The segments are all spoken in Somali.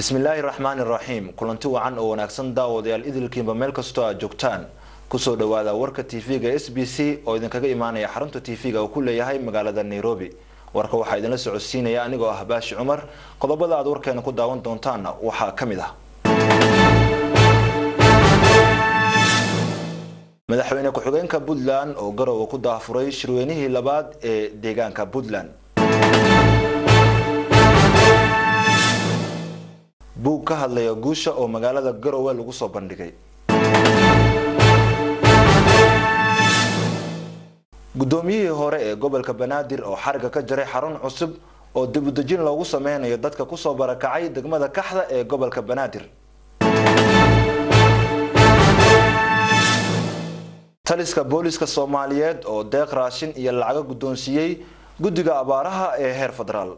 bismillaahi raxmaani raxiim kulanti wacan oo wanaagsan daawadayaal idilkiinba meel kastoo aad joogtaan kusoo dhawaada warka tv-ga s b c oo idinkaga imaanaya xarunta tv-ga uu ku leeyahay magaalada nairobi warka waxaa idinla socodsiinaya anigoo ah baashi cumar qodobada aad warkeena ku daawan doontaanna waxaa ka mid ah madaxweyne ku-xigeenka puntland oo garowe ku daafuray shirweynihii labaad ee deegaanka puntland buug ka hadlaya guusha oo magaalada garowe lagu soo bandhigay guddoomiyihii hore ee gobolka banaadir oo xariga ka jaray xarun cusub oo dibudejin loogu sameynayo dadka kusoo barakacay degmada kaxda ee gobolka banaadir taliska booliska soomaaliyeed oo deeq raashin iyo lacago guddoonsiiyey guddiga abaaraha ee heer federaal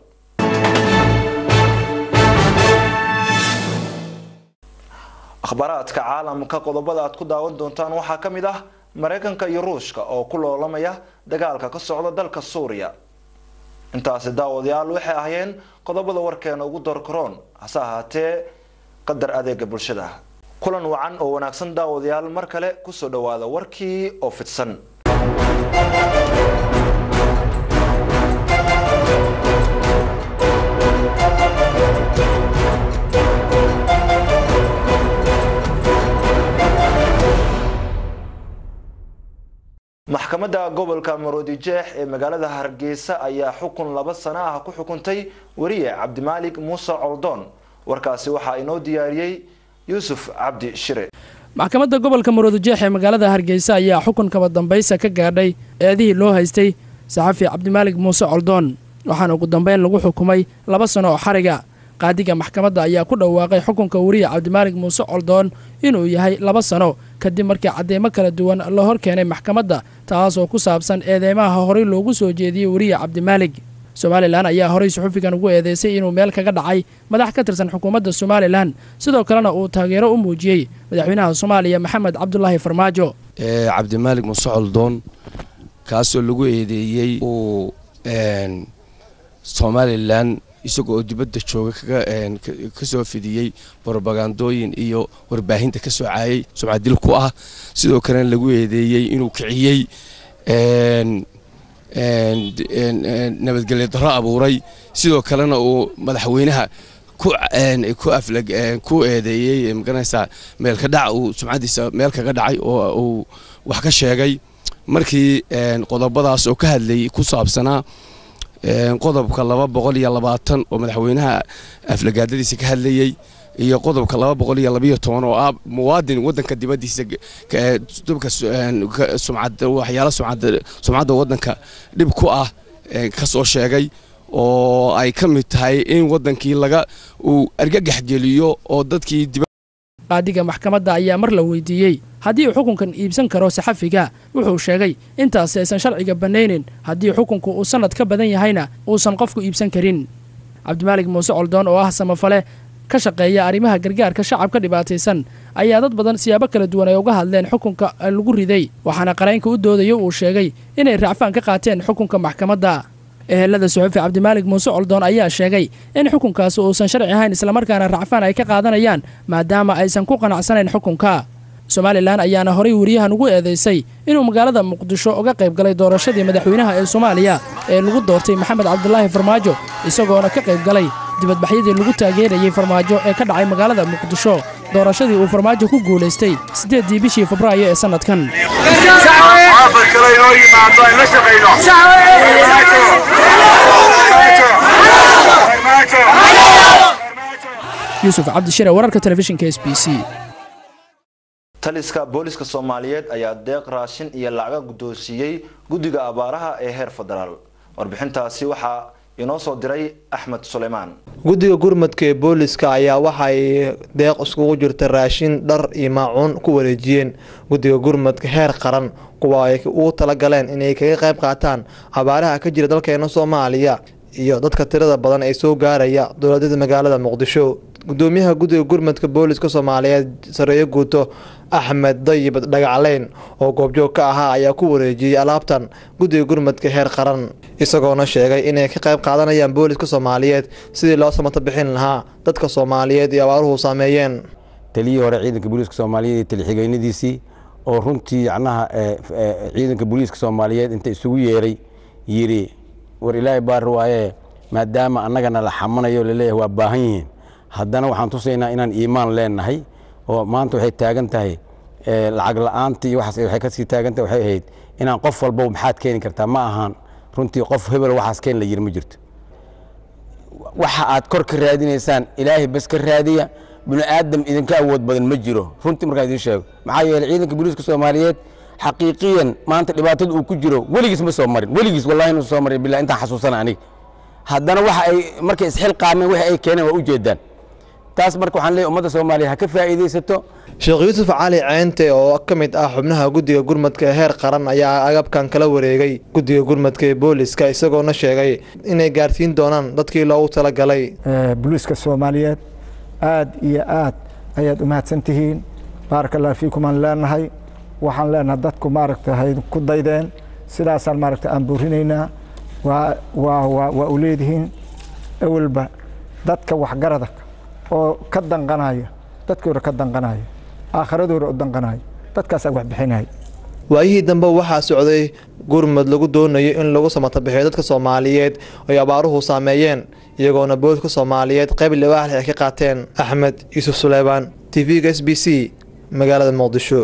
akhbaaraadka caalamka qodobada aad ku daawan doontaan waxaa ka mid ah mareykanka iyo ruushka oo ku loolamaya dagaalka ka socda dalka suuriya intaasi daawadayaal waxay ahaayeen qodobada warkeena ugu doorkaroon hase ahaatee qadar adeega bulshada kulan wacan oo wanaagsan daawadayaal mar kale kusoo dhawaada warkii oo fidsan maxkamadda gobolka maroodijeex ee magaalada hargeysa ayaa xukun laba sano ah ku xukuntay wariye cabdimaalik muuse coldoon warkaasi waxaa inoo diyaariyey yuusuf cabdi shire maxkamadda gobolka maroodijeex ee magaalada hargeysa ayaa xukun kaba dambaysa ka gaadhay eedihii loo haystay saxafi cabdimaalik muuse coldoon waxaana ugu dambeyn lagu xukumay laba sano oo xariga qaadiga maxkamadda ayaa ku dhawaaqay xukunka wariye cabdimaalik muuse coldoon inuu yahay laba sano kadib markii cadeymo kala duwan la hor keenay maxkamadda taasoo ku saabsan eedeymaha horey loogu soo jeediyey wariye cabdimaalig somalilan ayaa horey suxufigan ugu eedeysay inuu meel kaga dhacay madax ka tirsan xukuumadda somalilan sidoo kalena uu taageero u muujiyey madaxweynaha soomaaliya maxamed cabdulaahi farmaajo cabdimaalig muuse coldoon kaasoo lagu eedeeyey uu somalilan isaga oo dibadda jooga ka soo fidiyey brobagandooyin iyo warbaahinta ka soocayey sumcadil ku ah sidoo kalena lagu eedeeyey inuu kiciyey nabadgelyo darro abuuray sidoo kalena uu madaxweynaha ku eedeeyey magaranaysaa meelka dhac uu sumcadiisa meel kaga dhacay oo uu wax ka sheegay markii qodobadaas oo ka hadlayay ku saabsanaa qodobka laba boqol iyo labaatan oo madaxweynaha aflagaadadiisa ka hadlayey iyo qodobka laba boqol iyo labayo toban oo ah muwaadin wadanka dibadiisa dubka sumcad waxyaala sumcadda wadanka dhib ku ah ka soo sheegay oo ay ka mid tahay in wadankii laga uu argagax geliyo oo dadkii qaadiga maxkamadda ayaa mar la weydiiyey haddii uu xukunkan iibsan karo saxafiga wuxuu sheegay intaasi aysan sharciga bannaynin haddii xukunku uu sannad ka badan yahayna uusan qofku iibsan karin cabdimaalig muuse coldoon oo ah samafale ka shaqeeya arrimaha gargaarka shacabka dhibaataysan ayaa dad badan siyaabo kala duwan ay uga hadleen xukunka lagu riday waxaana qaraynka u doodayo uu sheegay inay raacfaan ka qaateen xukunka maxkamadda ehelada suxufi cabdimaalig muuse coldoon ayaa sheegay in xukunkaasi uusan sharci ahayn islamarkaana racfaan ay ka qaadanayaan maadaama aysan ku qanacsanayn xukunka somalilan ayaana horay wariyahan ugu eedaysay inuu magaalada muqdisho uga qayb galay doorashadii madaxweynaha ee soomaaliya ee lagu doortay maxamed cabdulaahi farmaajo isagoona ka qayb galay dibadbaxyadii lagu taageerayey farmaajo ee ka dhacay magaalada muqdisho doorashadii uu farmaajo ku guulaystay siddeeddii bishii febraayo ee sannadkan yuusuf cabdishire wararka telefishinka s b c taliska booliska soomaaliyeed ayaa deeq raashin iyo lacaga guddoonsiiyey guddiga abaaraha ee heer federaal warbixintaasi waxaa inoo soo diray axmed suleymaan guddiga gurmadka ee booliska ayaa waxaay deeq iskugu jirta raashin dhar iyo maacuun ku wareejiyeen guddiga gurmadka heer qaran kuwa ay ugu talagaleen inay kaga qayb qaataan abaaraha ka jira dalkeena soomaaliya iyo dadka tirada badan ee soo gaaraya dowladada magaalada muqdisho gudoomiyaha guddiga gurmadka booliska soomaaliyeed sareeyo guuto axmed dayib dhagacleyn oo goobjoog ka ahaa ayaa ku wareejiyey alaabtan guddiga gurmadka heer qaran isagoona sheegay inay ka qayb qaadanayaan booliska soomaaliyeed sidii loo samato bixin lahaa dadka soomaaliyeed iyo abaaruhu saameeyeen taliyii hore ciidanka booliiska soomaaliyeed iyo talixigeynadiisii oo runtii yacnaha ciidanka booliiska soomaaliyeed inta isugu yeeray yidhi war ilaahay baari waaye maadaama annagana la xamanayo laleeyahay waa baahan yihiin haddana waxaan tusaynaa inaan iimaan leenahay oo maanta waxay taagan tahay lacag la'aanta iyo waxaas waxay kasii taagan tahay waxay ahayd inaan qof walba maxaad keeni kartaa ma ahaan runtii qof hebel waxaas keen la yiri ma jirto waxa aad kor ka raadinaysaan ilaahay bas ka raadiya bini aadam idinka awood badan ma jiro runtii markaan idiin sheego maxaa yeeley ciidanka booliiska soomaaliyeed xaqiiqiyan maanta dhibaatada uu ku jiro weligiis ma soo marin weligiis wallahi inuu soo marin billah intaan xasuusana aniga haddana waxa ay markay isxilqaameen waxa ay keeneen waa u jeedaan taas marka waxaan leeyahay ummadda soomaaliya ha ka faa'iidaysato sheekh yuusuf cali ceente oo ka mid ah xubnaha guddiga gurmadka ee heer qaran ayaa agabkan kala wareegay guddiga gurmadka ee booliska isagoona sheegay inay gaarsiin doonaan dadkii loogu talagalay booliiska soomaaliyeed aad iyo aad ayaad u mahadsan tihiin baaraka allah fiikum aan leenahay waxaan leenahay dadku maaragta hay ku daydeen sidaasaan maaragta aan buurinaynaa waa waa waa waa u leedihiin awalba dadka waxgarada oo ka danqanaya dadkooda ka danqanaya aakhiradooda u danqanaya dadkaasaa wax bixinaya waayihii dambe waxaa socday gurmad lagu doonayo in lagu samatabixiyo dadka soomaaliyeed ay abaaruhu saameeyeen iyagoona booliska soomaaliyeed qayb libaaxle ay ka qaateen axmed yuusuf suleymaan t v-ga s b c magaalada muqdisho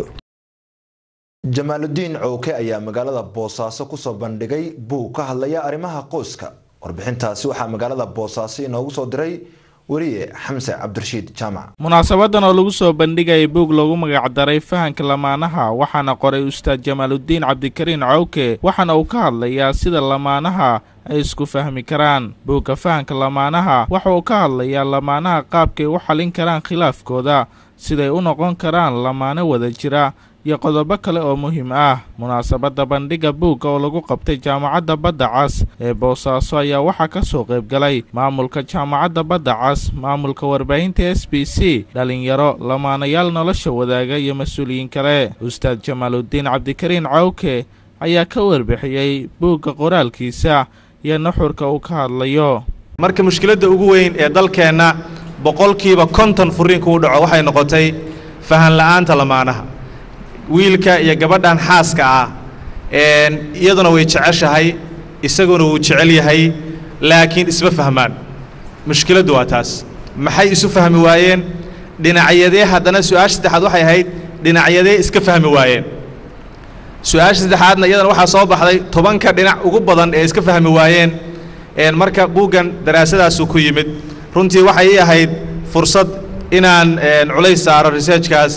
jamaaludiin cowke ayaa magaalada boosaaso kusoo bandhigay buug ka hadlaya arrimaha qoyska warbixintaasi waxaa magaalada boosaaso inoogu soo diray weriye xamse cabdirashiid jaamac munaasabadan oo lagu soo bandhigaya buug lagu magacdaray fahanka lamaanaha waxaana qoray ustaad jamaaludiin cabdikariin cowke waxaana uu ka hadlayaa sida lamaanaha ay isku fahmi karaan buugga fahanka lamaanaha waxa uu ka hadlayaa lamaanaha qaabkay u xallin karaan khilaafkooda siday u noqon karaan lamaano wada jira iyo qodobo kale oo muhiim ah munaasabadda bandhigga buugga oo lagu qabtay jaamacadda badda cas ee boosaaso ayaa waxaa ka soo qayb galay maamulka jaamacadda badda cas maamulka warbaahinta s b c dhalinyaro lamaanayaal nolosha wadaaga iyo mas-uuliyiin kale ustaad jamaaludiin cabdikariin cawke ayaa ka warbixiyey buugga qoraalkiisa iyo nuxurka uu ka hadlayo marka mushkiladda ugu weyn ee dalkeenna boqolkiiba konton furiinka u dhaco waxay noqotay fahan la'aanta lamaanaha wiilka iyo gabadhan xaaska ah iyaduna way jeceshahay isaguna wuu jecel yahay laakiin isma fahmaan mushkiladdu waa taas maxay isu fahmi waayeen dhinacyadee haddana su-aasha saddexaad waxay ahayd dhinacyadee iska fahmi waayeen su-aasha saddexaadna iyadana waxaa soo baxday tobanka dhinac ugu badan ee iska fahmi waayeen marka buuggan daraasadaasuu ku yimid runtii waxay ii ahayd fursad inaan culays saaro researchkaas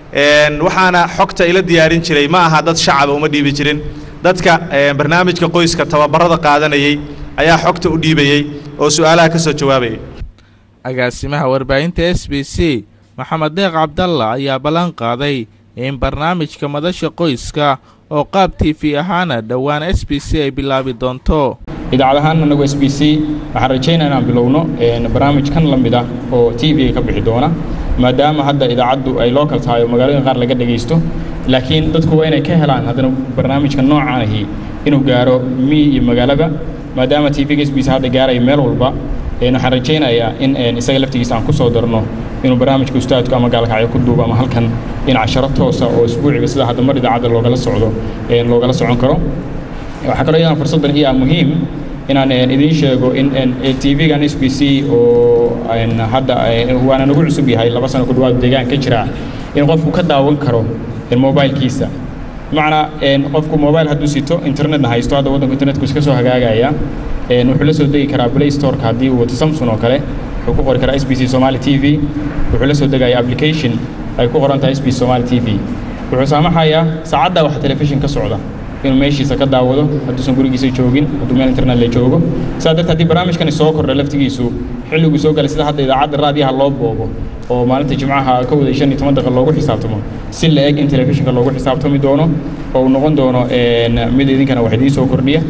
waxaana xogta ila diyaarin jiray ma aha dad shacaba uma dhiibi jirin dadka barnaamijka qoyska tababarada qaadanayay ayaa xogta u dhiibayey oo su'aalaha ka soo jawaabayay agaasimaha warbaahinta s b c maxamed deeq cabdalla ayaa ballan qaaday in barnaamijka madasha qoyska oo qaab t v ahaana dhowaan s b c ay bilaabi doonto idaacad ahaan anagu s b c waxaan rajaynaa inaan bilowno barnaamij kan la mid ah oo t v ka bixi doona maadaama hadda idaacaddu ay local tahay oo magaalooyin qaar laga dhegaysto laakiin dadku waa inay ka helaan haddana barnaamijka noocaan ahi inuu gaaro miyi iyo magaalaba maadaama t v-ga s b c hadda gaaraya meel walba waxaan rajaynayaa in isaga laftigiisa aan ku soo darno inuu barnaamijka ustaadku ama gaalkacyo ku duubo ama halkan in casharo toosa oo isbuuciga sida hadda mar idaacadda loogala socdo loogala socon karo waxaa kaloo iyadana fursaddan iyo ah muhiim inaan idiin sheego in t v-gan s b c oo hadda waana nagu cusub yahay laba sano ku dhawaad deegaan ka jira in qofku ka daawan karo mobilkiisa bimacnaa qofku mobile hadduu sito internetna haysto hadda waddanku internetku iska soo hagaagaya wuxuu la soo degi karaa play storeka haddii uu wato samsung oo kale wuxuu ku qori karaa s b c somali t v wuxuu la soo degaya application ay ku qoran tahay s b c somali t v wuxuu saamaxayaa saacaddaa wax telefishin ka socda inuu meeshiisa ka daawado hadduusan gurigiisa joogin hadduu meel internet la joogo sidaa darteed haddii barnaamijkani soo kordha laftigiisu xilliguu soo galay sida hadda idaacadda raadiyaha loo boobo oo maalinta jimcaha ka waday shan iyo toban daqiiq loogu xisaabtamo si la eg in telefishinka loogu xisaabtami doono oo uu noqon doono mid idinkana wax idiin soo kordhiya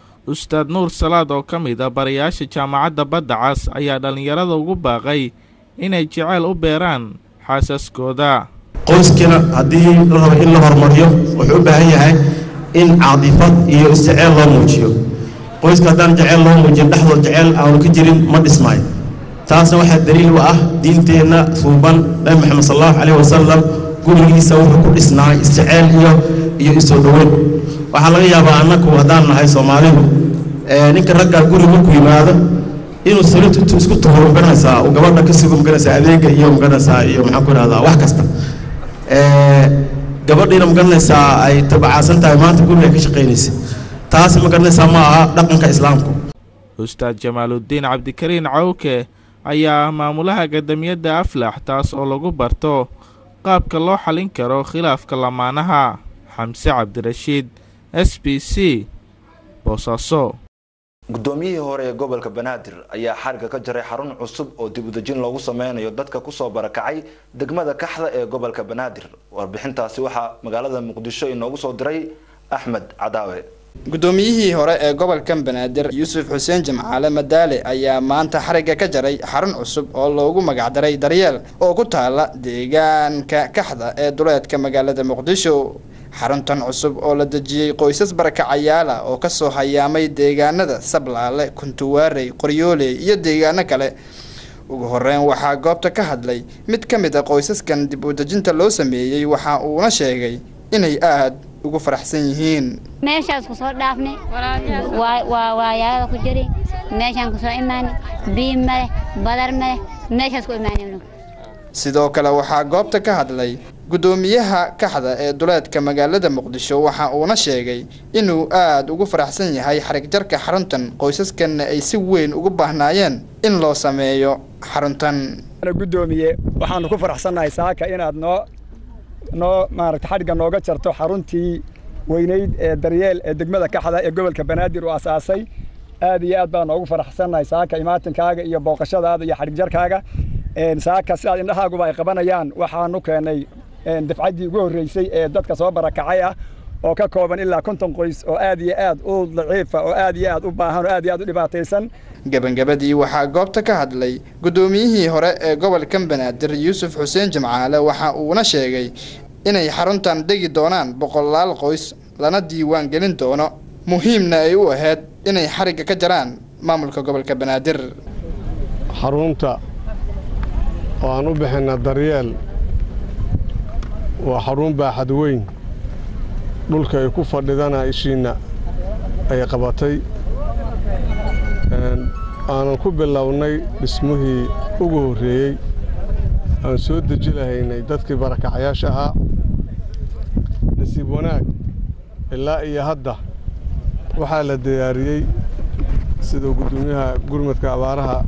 ustaad nuur salaad oo ka mid ah barayaasha jaamacadda badda cas ayaa dhallinyarada ugu baaqay inay jeceyl u beeraan xaasaskooda qoyskiina haddii la rabo in la horumariyo wuxuu u baahan yahay in caadifad iyo isjeceyl loo muujiyo qoyska haddaan jeceyl loo muujin dhexdood jeceyl aanu ka jirin ma dhismaayo taasna waxaa daliil u ah diinteenna suuban nabi moxamed sal allahu calayhi wasalam gurigiisa wuxuu ku dhisnaa isjeceyl iyo iyo isoo dhoweyn waxaa laga yaabaa annagu haddaan nahay soomaalidu ninka ragga guriga markuu yimaado inuu salitu isku tuhuro magaranaysaa uu gabadha ka sugo magaranaysaa adeega iyo magaranaysaa iyo maxaan ku idhahdaa wax kasta gabadhiina magaranaysaa ay tabacaasan tahay maanta guriga ka shaqaynaysa taas magaranaysaa ma aha dhaqanka islaamku ustaad jamaaludiin cabdikariin cawke ayaa ah maamulaha gadamiyadda aflax taas oo lagu barto qaabka loo xalin karo khilaafka lamaanaha xamse cabdirashiid s b c boosaaso guddoomiyihii hore ee gobolka banaadir ayaa xariga ka jaray xarun cusub oo dib udejin loogu sameynayo dadka kusoo barakacay degmada kaxda ee gobolka banaadir warbixintaasi waxaa magaalada muqdisho inoogu soo diray axmed cadaawe guddoomiyihii hore ee gobolkan banaadir yuusuf xuseen jimcaale madaale ayaa maanta xarigga ka jaray xarun cusub oo loogu magacdaray daryeel oo ku taala deegaanka kaxda ee duleedka magaalada muqdisho xaruntan cusub oo la dejiyey qoysas barakacayaala oo kasoo hayaamay deegaanada sablaale kuntuwaarey qoryooley iyo deegaano kale ugu horeyn waxaa goobta ka hadlay mid ka mid a qoysaskan dib u dejinta loo sameeyey waxa uuna sheegay inay aad ugu faraxsan yihiin meeshaas kusoo dhaafnay waa waayaalada ku jiri meeshaan kusoo imaanay biyo maleh badar maleh meeshaas ku imaanay sidoo kale waxaa goobta ka hadlay guddoomiyaha kaxda ee duleedka magaalada muqdisho waxa uuna sheegay inuu aada ugu faraxsan yahay xarig jarka xaruntan qoysaskanna ay si weyn ugu baahnaayeen in loo sameeyo xaruntan guddoomiye waxaanu ku faraxsannahay saaka inaad noo noo maaragta xadhigga nooga jarto xaruntii weynayd ee daryeel ee degmada kaxda ee gobolka banaadir uu asaasay aad iyo aad baan noogu faraxsannahay saaka imaatinkaaga iyo booqashadaada iyo xadhig jarkaaga saaka sidaad indhahaaguba ay qabanayaan waxaanu keenay dafcaddii ugu horreysay ee dadka soo barakacay ah oo ka kooban ilaa konton qoys oo aad iyo aad u daciifa oo aad iyo aad u baahan oo aad iyo aad u dhibaataysan gebagabadii waxaa goobta ka hadlay guddoomiyihii hore ee gobolkan banaadir yuusuf xuseen jimcaale waxa uuna sheegay inay xaruntan degi doonaan boqolaal qoys lana diiwaan gelin doono muhiimna ay u ahayd inay xarigga ka jaraan maamulka gobolka banaadir xarunta oo aan u bixinna daryeel waa xarun baaxad weyn dhulka ay ku fadhidana ishiinna ay qabatay aanan ku bilownay dhismihii ugu horreeyey aan soo deji lahaynay dadkii barakacayaasha ahaa nasiib wanaag ilaa iyo hadda waxaa la diyaariyey siduu guddoomiyaha gurmadka abaaraha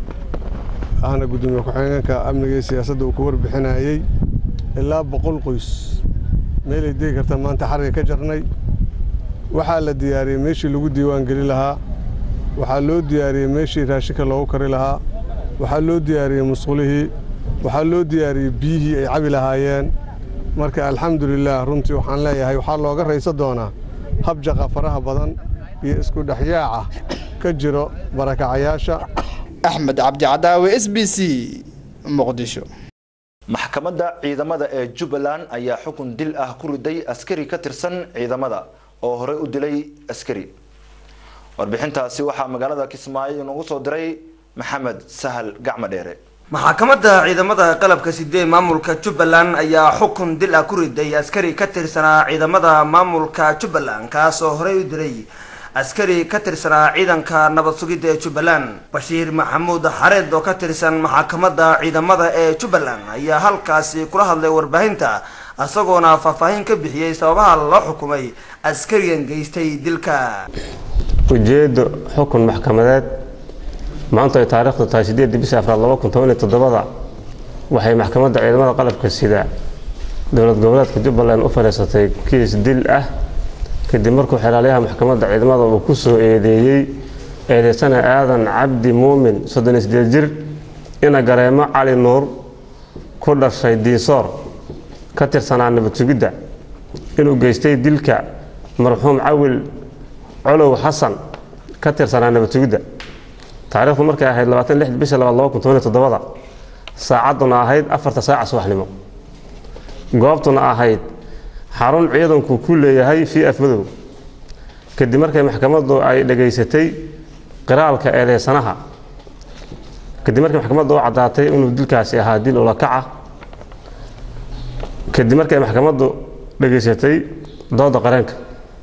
ahna guddoomiye ku-xigeenka amniga iyo siyaasadda uu ku warbixinayey ilaa boqol qoys meelay degi karta maanta xariga ka jarnay waxaa la diyaariyey meeshii lagu diiwaan geli lahaa waxaa loo diyaariyey meeshii raashinka loogu kari lahaa waxaa loo diyaariyey musqulihii waxaa loo diyaariyey biyihii ay cabi lahaayeen marka alxamdulilaah runtii waxaan leeyahay waxaa looga raysa doonaa habjaqa faraha badan iyo isku dhexyaaca ka jiro barakacayaasha axmed cabdicadaawe s b c muqdisho maxkamadda ciidamada ee jubbaland ayaa xukun dil ah ku riday askari ka tirsan ciidamada oo horey u dilay askari warbixintaasi waxaa magaalada kismaayo inoogu soo diray maxamed sahal gacmo dheere maxkamadda ciidamada qalabka sidee maamulka jubbaland ayaa xukun dil ah ku riday askari ka tirsanaa ciidamada maamulka jubbaland kaasoo horey u dilay askari ka tirsanaa ciidanka nabad sugidda ee jubbaland bashiir maxamuud xareed oo ka tirsan maxkamadda ciidamada ee jubbaland ayaa halkaasi kula hadlay warbaahinta isagoona faahfaahin ka bixiyey sababaha loo xukumay askarigan geystay dilka ujeedo xukun maxkamadeed maanta ay taariikhdu tahay sideedii bisha afraad laba kun toban iyo toddobada waxay maxkamadda ciidamada qalabka sida dowlad goboleedka jubbaland u fadhiisatay kiis dil ah kadib markuu xeraalyaha maxkamadda ciidamada uu ku soo eedeeyey eedeysana aadan cabdi muumin soddon iyo sideed jir ina gareemo cali nuur ku dhashay diisoor ka tirsanaa nabad sugidda inuu geystay dilka marxuum cawil colow xasan ka tirsanaa nabad sugidda taariikhdu markay ahayd labaatan lix bisha labaad laba kun toban iyo toddobada saacadduna ahayd afarta saaca subaxnimo goobtuna ahayd xarun ciidanku ku leeyahay fii afmadow kadib markay maxkamaddu ay dhegaysatay qiraalka eedeysanaha kadib markii maxkamaddu u caddaatay inuu dilkaasi ahaa dil ulakaca kadib markay maxkamaddu dhegaysatay dooda qareenka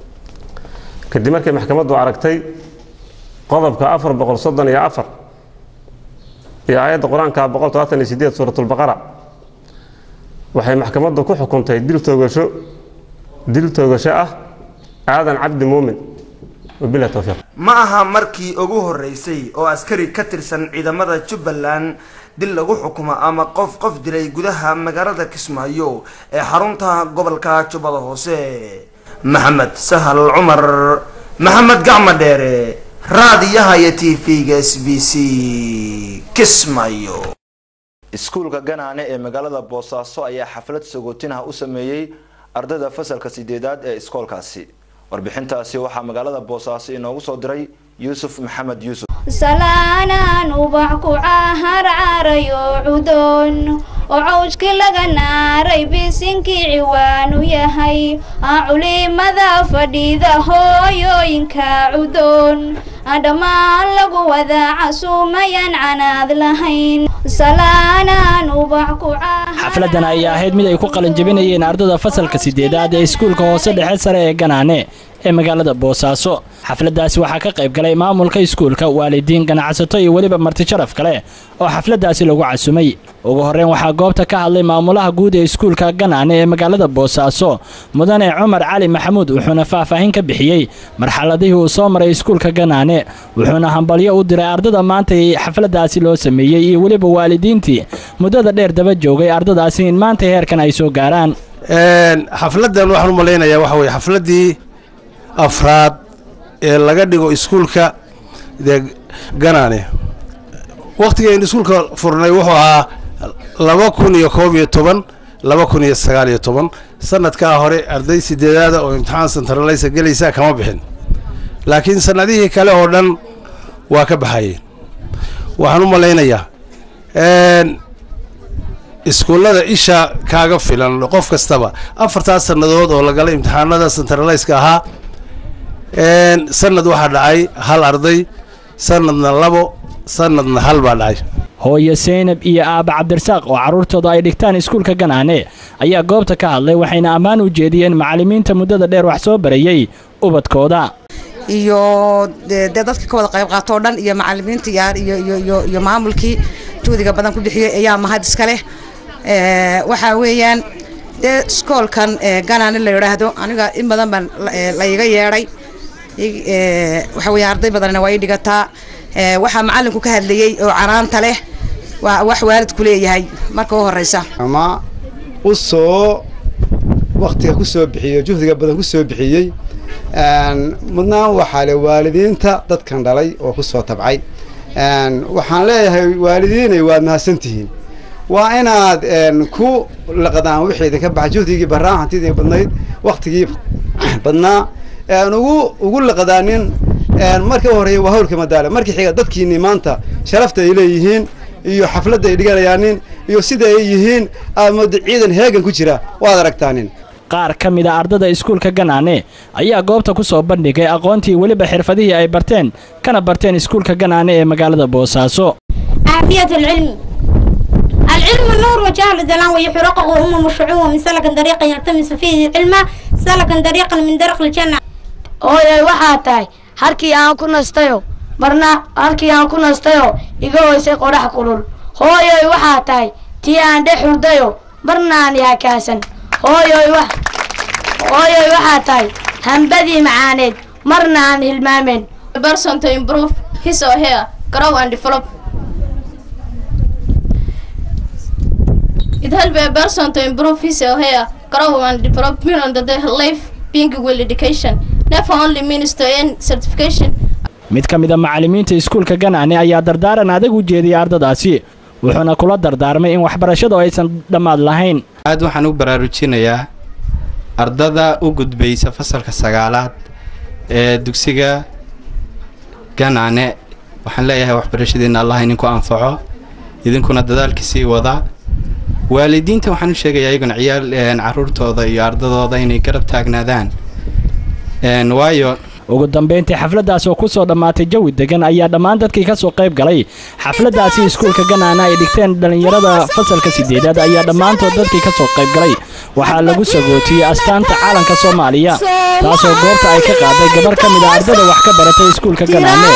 kadib markay maxkamaddu aragtay qodobka afar boqol soddon iyo afar iyo aayadda qur-aanka boqol todobaatan iyo sideed suuratulbaqara waxay maxkamaddu ku xukuntay dil toogasho dil toogasho ah aadan cabdi muumin wabilah towfiiq ma aha markii ugu horeysay oo askari ka tirsan ciidamada jubbaland dil lagu xukumo ama qof qof dilay gudaha magaalada kismaayo ee xarunta gobolka jubbada hoose maxamed sahal cumar maxamed gacma dheere raadiyaha iyo t v-ga s b c kismaayo iskuulka ganaane ee magaalada boosaaso ayaa xaflad sagootinah u sameeyey ardayda fasalka sideedaad ee iskoolkaasi warbixintaasi waxaa magaalada boosaaso inoogu soo diray yuusuf maxamed yuusuf salaanaan ubax ku caharcarayo cudoon oo cawjkii laga naaray bisinkii ciwaanu yahay culimada fadhida hooyooyinka cudoon dhammaan lagu wada casuumayaan canaad lahayn salaanaan ubax ku xafladan ayaa ahayd mid ay ku qalinjabinayeen ardada fasalka sideedaad ee iskuulka hoose dhexe sare ee ganaane ee magaalada boosaaso xafladaasi waxaa ka qayb galay maamulka iskuulka waalidiin ganacsato iyo weliba marti sharaf kale oo xafladaasi lagu casumay ugu horreyn waxaa goobta ka hadlay maamulaha guud ee iskuulka ganaane ee magaalada boosaaso mudane cumar cali maxamuud wuxuuna faahfaahin ka bixiyey marxaladihii uu soo maray iskuulka ganaane wuxuuna hambalyo u diray ardada maanta ee xafladaasi loo sameeyey iyo weliba waalidiintii muddada dheer daba joogay ardadaasi in maanta heerkan ay soo gaaraan xafladan waxaan u malaynayaa waxa weye xafladdii afraad ee laga dhigo iskuulka dee ganaane wakhtigaynu iskuulka furnay wuxuu ahaa laba kun iyo koob iyo toban laba kun iyo sagaal iyo toban sanadkaa hore arday sideedaada oo imtixaan santaraleysa gelaysa kama bixin laakiin sanadihii kale oo dhan waa ka baxayeen waxaan u malaynayaa iskuullada isha kaaga filan qof kastaba afartaas sannadood oo lagala imtixaanada santaraleyska ahaa sanad waxaa dhacay hal arday sanadna labo sanadna hal baa dhacay hooye seynab iyo aaba cabdirasaaq oo carruurtooda ay dhigtaan iskuulka ganaane ayaa goobta ka hadlay waxayna ammaan u jeediyeen macallimiinta muddada dheer wax soo barayey ubadkooda iyo dee dadka ka wada qayb qaato oo dhan iyo macallimiinta iyo maamulkii juhdiga badan ku bixiyey ayaa mahad iska leh waxaa weeyaan dee iskoolkan ganaane la yidhaahdo aniga in badan baan la iga yeedhay waxa weeye arday badanna waa ii dhigataa waxaa macallinku ka hadlayey oo canaanta leh waa wax waalidku leeyahay marka u horeysa ama u soo waktiga ku soo bixiyey juhdiga badan ku soo bixiyey mudnaan waxaa le waalidiinta dadkan dhalay oo ku soo tabcay waxaan leeyahay waalidiinay waad mahadsantihiin waa inaad ku laqdaan wixii idinka baxay juhdigii baraan hantidii badnayd waktigii badnaa ugu ugu laqadaanin marka horeeya waa hawlka madaale markii xiga dadkiini maanta sharafta ay leeyihiin iyo xafladda ay dhiganayaanin iyo sida ay yihiin aad mooda ciidan heegan ku jira waad aragtaanin qaar ka mid a ardada iskuulka ganaane ayaa goobta ku soo bandhigay aqoontii weliba xirfadihii ay barteen kana barteen iskuulka ganaane ee magaalada boosaaso عافية العلم العلم نور وجهل ظلام ويحرقه أمم الشعوب من سلك طريقا يلتمس فيه العلم سلكا طريقا من درق الجنة hooyay waxaa tahay halkii aan ku nastayo marna halkii aan ku nastayo iga hoysay qorax kulul hooyoy waxaa tahay tii aan dhex hurdayo marna aan yaakaasan hooyoy wax hooyoy waxaa tahay hambadii macaaneed marna aan hilmaameen person to improve his or her grow and develop it help a person to improve his or her grow and develop meaning that their life being well education never only means to earn certification mid ka mid a macallimiinta iskuulka ganaane ayaa dardaaran adag u jeediyey ardadaasi wuxuuna kula dardaarmay in waxbarashadu aysan dhammaad lahayn aad waxaan u baraarujinayaa ardada u gudbaysa fasalka sagaalaad ee dugsiga ganaane waxaan leeyahay waxbarashadiina allah idinku anfaco idinkuna dadaalka sii wadaa waalidiinta waxaan u sheegayaa iyaguna ciyaal caruurtooda iyo ardadooda inay garab taagnaadaan waayo ugu dambeyntii xafladdaas oo ku soo dhammaatay jawi degan ayaa dhammaan dadkii ka soo qayb galay xafladdaasi iskuulka ganaana ay dhigteen dhallinyarada fasalka sideedaad ayaa dhammaantood dadkii ka soo qayb galay waxaa lagu sagootiyey astaanta caalanka soomaaliya taasoo goobta ay ka qaaday gabar ka mid a ardada wax ka baratay iskuulka ganaane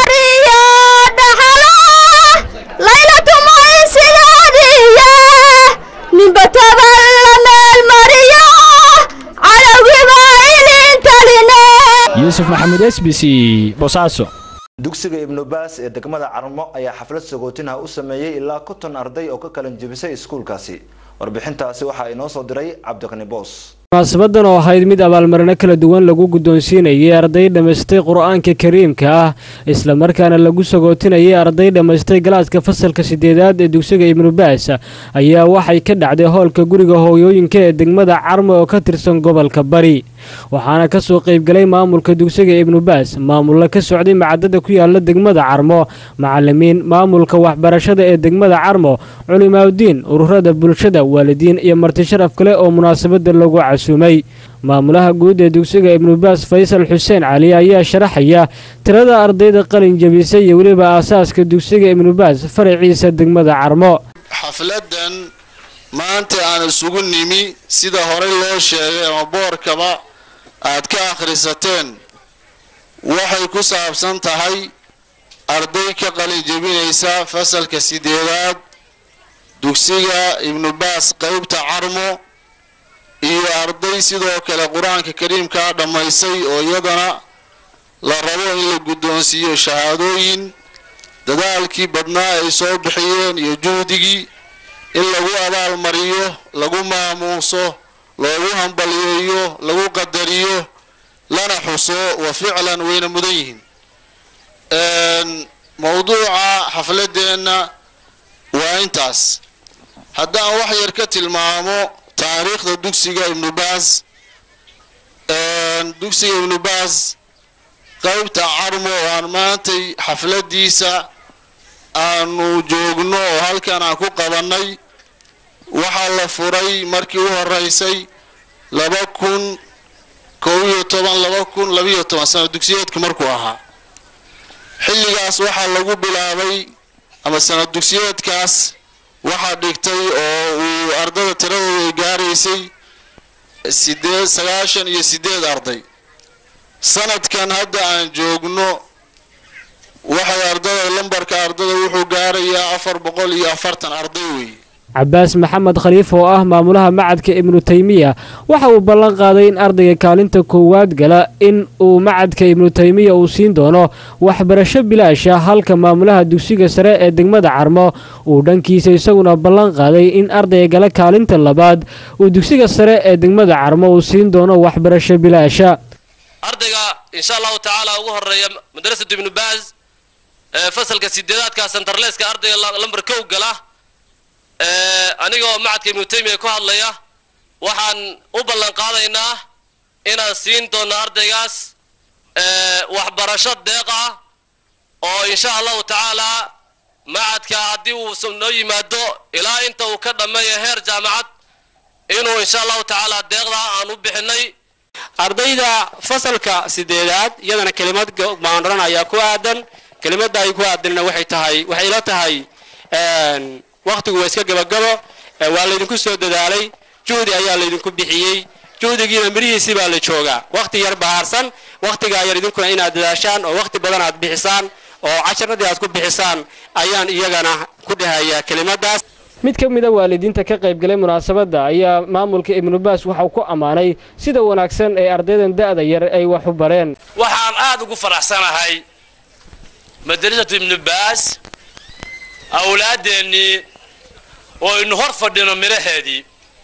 yuusuf maxamuud s b c bosaaso dugsiga ibnu baas ee degmada carmo ayaa xaflad sagootinah u sameeyey ilaa konton arday oo ka kalan jebisay iskuulkaasi warbixintaasi waxaa inoo soo diray cabdiqani boos munaasabadan oo ahayd mid abaalmarino kala duwan lagu guddoonsiinayay arday dhammaystay qur-aanka kariimka ah islamarkaana lagu sagootinayay arday dhammaystay galaaska fasalka sideedaad ee dugsiga ibnubaas ayaa waxay ka dhacday hoolka guriga hooyooyinka ee degmada carmo oo ka tirsan gobolka bari waxaana ka soo qaybgalay maamulka dugsiga ibnubaas maamulla ka socday macadada ku yaala degmada carmo macalimiin maamulka waxbarashada ee degmada carmo culimaawdiin ururada bulshada waalidiin iyo marti sharaf kale oo munaasabada lagu casuumay maamulaha guud ee dugsiga ibnubaas faysal xuseen cali ayaa sharaxaya tirada ardayda qalin jebisay iyo weliba aasaaska dugsiga ibnubaas faraciisa degmada carmo xafladan maanta aan isugu nimi sida horey loo sheegay ama boorkaba aad ka akhrisateen waxay ku saabsan tahay arday ka qalin jebinaysa fasalka sideedaad dugsiga ibnubaas qaybta carmo iyo arday sidoo kale qur-aanka kariimkaa dhammaysay oo iyadana la rabo in la guddoonsiiyo shahaadooyin dadaalkii badnaa ay soo bixiyeen iyo juhdigii in lagu abaalmariyo lagu maamuuso loogu hambaliyeeyo lagu qadariyo lana xuso wa ficlan wayna mudan yihiin mowduuca xafladeenna waa intaas haddaan wax yar ka tilmaamo taariikhda dugsiga ibnubaas dugsiga ibnubaas qaybta carmo oo aan maantay xafladiisa aanu joogno oo halkan aan ku qabannay waxaa la furay markii u horeysay laba kun kow iyo toban laba kun labiyo toban sano dugsiyeedku markuu ahaa xilligaas waxaa lagu bilaabay ama sano dugsiyeedkaas waxaa dhigtay oo uu ardada tiradooda ay gaaraysay sideed sagaashan iyo sideed arday sanadkan hadda aan joogno waxay ardada lambarka ardada wuxuu gaarayaa afar boqol iyo afartan arday weeye cabaas maxamed khaliif oo ah maamulaha macadka ibnu taymiya waxa uu ballan qaaday in ardayga kaalinta koowaad gala in uu macadka ibnu taymiya uu siin doono waxbarasho bilaasha halka maamulaha dugsiga sare ee degmada carmo uu dhankiisa isaguna ballan qaaday in ardayga gala kaalinta labaad uu dugsiga sare ee degmada carmo uu siin doono waxbarasho bilaasha ardayga insha allahu tacaala ugu horeeya madrasatu ibnu baaz ee fasalka sideedaadka santarleeska ardayga lambar kow gala anigoo macadka ibnu taymiya ku hadlaya waxaan u ballan qaadaynaa inaan siin doono ardaygaas waxbarasho deeq ah oo insha allahu tacaalaa macadka haddii uu noo yimaado ilaa inta uu ka dhammeeya heer jaamacad inuu insha allahu tacaala deeqdaa aan u bixinay ardayda fasalka sideedaad iyadana kelimad baan odhanayaa ku aadan kelimadda ay ku aadanina waxay tahay waxay ila tahay wakhtigu waa iska gabagabo waa laydinku soo dadaalay juhdi ayaa laydinku bixiyey juhdigiina mirihiisii baa la joogaa wakhti yar bahaarsan wakhtigaa yar idinkuna inaad dadaashaan oo wakhti badan aad bixisaan oo casharadii aad ku bixisaan ayaan iyagana ku dhahayaa kelimadaas mid ka mida waalidiinta ka qaybgalay munaasabadda ayaa maamulka ibnubaas waxauu ku ammaanay sida wanaagsan ee ardaydan da'da yar ay wax u bareen waxaan aad ugu faraxsanahay madrasatu ibnu baas awlaadeennii oo aynu hor fadhino midhaheedii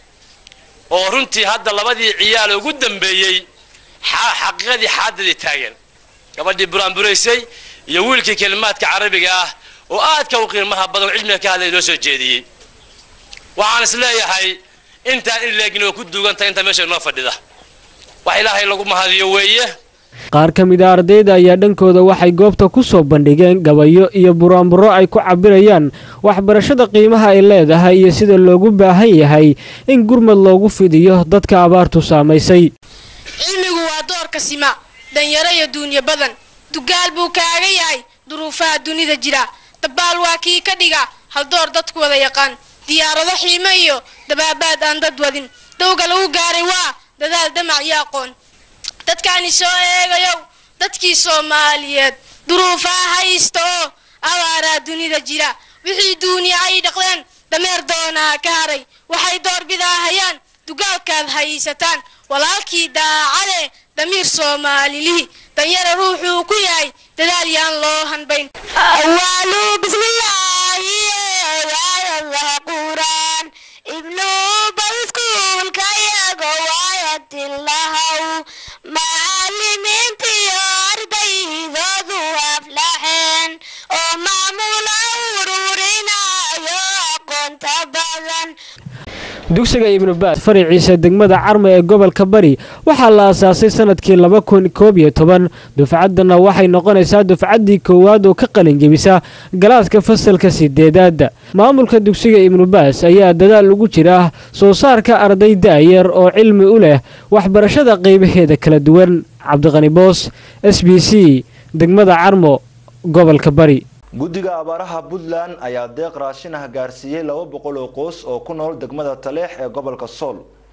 oo runtii hadda labadii ciyaal ugu dambeeyey xaqiiqadii xaadadii taagan gabadhii buraanburaysay iyo wiilkii kelimaadka carabiga ah oo aadka u qiimaha badan cilmiga ka hadlay loo soo jeediyey waxaan is leeyahay intaan in leegin oo ku duugantahay inta meesha inoo fadhida wax ilaahay lagu mahadiyo weeye qaar ka mid a ardayda ayaa dhankooda waxay goobta ku soo bandhigeen gabayo iyo buraanburo ay ku cabirayaan waxbarashada qiimaha ay leedahay iyo sida loogu baahan yahay in gurmad loogu fidiyo dadka abaartu saamaysay cilmigu waa doorka sima danyaro iyo duunyo badan dugaal buu kaaga yahay duruufaha dunida jira dabaal waa kii ka dhiga haldoor dadku wada yaqaan diyaarado xiimo iyo dabaabaad aan dad wadin dowga lagu gaaray waa dadaal damac iyo aqoon dadkaani soo eegayow dadkii soomaaliyeed duruufaha haysta oo abaaraa dunida jira wixii duuniya ay dhaqdeen dameer doonaa ka haray waxay doorbidaahayaan dugaalkaad haysataan walaalkii daacade damiir soomaalilihi danyara ruuxuu ku yahay dadaal yaan loo hanbayn ibnu bayskuulka yago waayadilahaw macalimiintiyo ardaydoodu aflaxeen oo maamula ururinayo aqoonta badan dugsiga ibnu baas faraciisa degmada carme ee gobolka bari waxaa la aasaasay sanadkii laba kun koob iyo toban dufcaddana waxay noqonaysaa dufcaddii koowaad oo ka qalinjebisa galaaska fasalka sideedaad maamulka dugsiga ibnu baas ayaa dadaal ugu jira soo saarka arday da'yar oo cilmi u leh waxbarashada qaybaheeda kala duwan cabdiqani boos s b c degmada carmo gobolka bari guddiga abaaraha puntland ayaa deeq raashin ah gaarsiiyey laba boqol oo qoys oo ku nool degmada taleex ee gobolka sool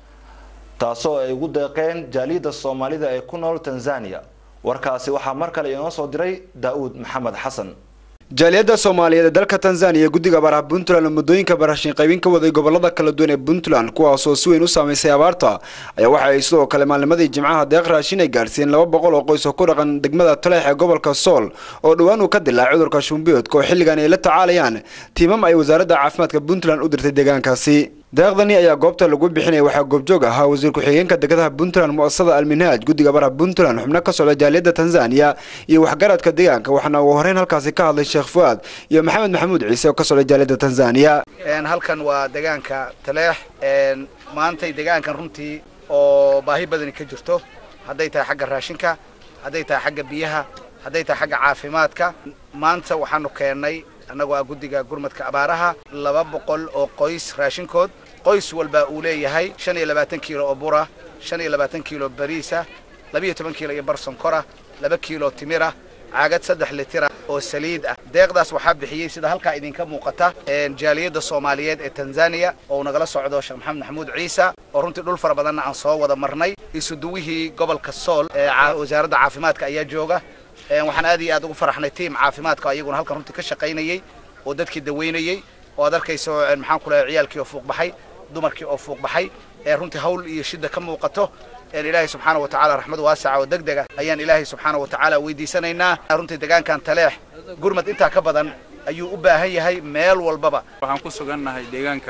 taasoo ay ugu deeqeen jaaliyadda soomaalida ee ku nool tanzania warkaasi waxaa mar kale inoo soo diray daa'uud maxamed xasan jaaliyadda soomaaliyeed ee dalka tanzaniya guddiga abaaraha puntland oo muddooyinka barashin qaybin ka waday gobolada kala duwan ee puntland kuwaasoo si weyn u saamaysay abaarta ayaa waxa ay sidoo kale maalnimadii jimcaha deeq raashin ay gaarsiiyeen laba boqol oo qoys oo ku dhaqan degmada taleex ee gobolka sool oo dhowaan uu ka dilaacay cudurka shumbiyoodka oo xilligan ay la tacaalayaan tiimam ay wasaaradda caafimaadka puntland u dirtay deegaankaasi deeqdani ayaa goobta lagu bixinaya waxaa goobjoog ahaa wasiir ku-xigeenka degadaha puntland mu'asasada alminhaaj guddiga baraha puntland xubno ka socda jaaliyadda tanzaniya iyo waxgaradka deegaanka waxaana ugu horeyn halkaasi ka hadlay sheekh fuaad iyo maxamed maxamuud ciise oo ka socda jaaliyadda tanzaniya halkan waa deegaanka taleex maantay deegaankan runtii oo baahi badani ka jirto hadday tahay xagga raashinka hadday tahay xagga biyaha hadday tahay xagga caafimaadka maanta waxaanu keennay annagoo ah guddiga gurmadka abaaraha laba boqol oo qoys raashinkood qoys walba uu leeyahay shan iyo labaatan kiilo oo bura shan iyo labaatan kiilo bariisa labiyo toban kiilo iyo bar sonkora laba kiilo timira caagad saddex litira oo saliid ah deeqdaas waxaa bixiyey sida halkaa idinka muuqata jaaliyadda soomaaliyeed ee tanzaniya oo nagala socdo sheekh maxamed maxamuud ciise oo runtii dhul fara badanna aan soo wada marnay isuduwihii gobolka sool ee wasaaradda caafimaadka ayaa jooga waxaan aad iyo aad ugu faraxnay tiim caafimaadka ayaguna halkan runtii ka shaqaynayey oo dadkii daweynayey oo aad arkayso maxaan ku leeyahay ciyaalkii oo fuuq baxay dumarkii oo fuuq baxay ee runtii hawl iyo shida ka muuqato ilaahay subxaana wa tacaala raxmad waasaca oo degdega ayaan ilaahay subxaana wa tacaala weydiisanaynaa runtii deegaankan taleex gurmad intaa ka badan ayuu u baahan yahay meel walbaba waxaan ku sugannahay deegaanka